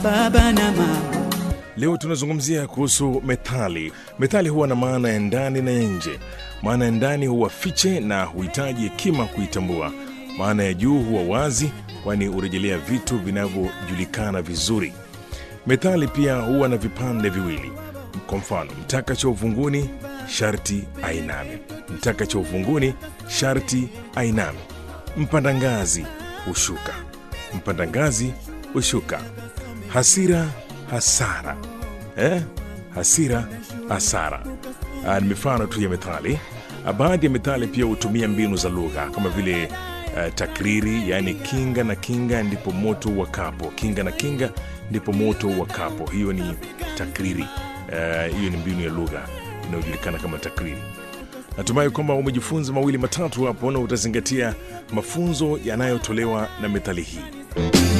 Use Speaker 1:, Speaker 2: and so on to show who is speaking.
Speaker 1: baba na mama.
Speaker 2: Leo tunazungumzia kuhusu methali. Methali huwa na maana ya ndani na ya nje. Maana ya ndani huwa fiche na huhitaji hekima kuitambua. Maana ya juu huwa wazi, kwani hurejelea vitu vinavyojulikana vizuri. Methali pia huwa na vipande viwili. Kwa mfano, mtaka cha uvunguni sharti ainame. Mtaka cha uvunguni sharti ainame. Mpanda ngazi hushuka. Mpanda ngazi hushuka. Hasira hasara eh? Hasira hasara. Ah, ni mifano tu ya methali. Ah, Baadhi ya methali pia hutumia mbinu za lugha kama vile uh, takriri, yaani kinga na kinga ndipo moto wakapo. Kinga na kinga ndipo moto wakapo. Hiyo ni takriri. Eh, Hiyo ni mbinu ya lugha inayojulikana kama takriri. Natumai kwamba umejifunza mawili matatu hapo na utazingatia mafunzo yanayotolewa na methali hii.